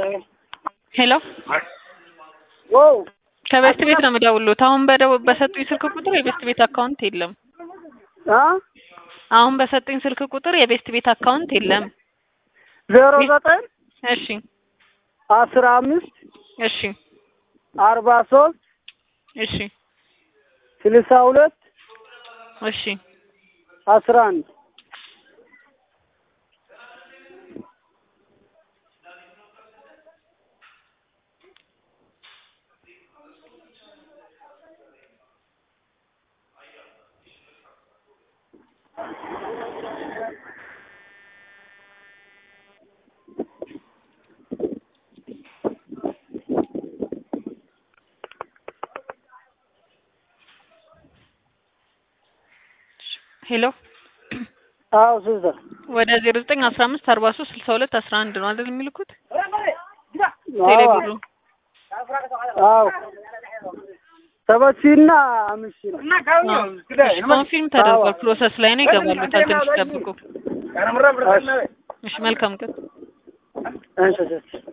ሄሎ ዋው ከቤስት ቤት ነው የምደውልዎት። አሁን በደው በሰጡኝ ስልክ ቁጥር የቤስት ቤት አካውንት የለም። አ አሁን በሰጡኝ ስልክ ቁጥር የቤስት ቤት አካውንት የለም። ዜሮ ዘጠኝ እሺ አስራ አምስት እሺ አርባ ሶስት እሺ ስልሳ ሁለት እሺ አስራ አንድ ሄሎ አዎ ስልሳ ወደ ዜሮ ዘጠኝ አስራ አምስት አርባ ሶስት ስልሳ ሁለት አስራ አንድ ነው አይደል የሚልኩት? አዎ ቴሌብሩ አዎ ሰበሲና አምስት ነው ኮንፊርም ተደርጓል። ፕሮሰስ ላይ ነው ይገባሉታል። ትንሽ ጠብቁ። እሺ መልካም ቀን። እሺ እሺ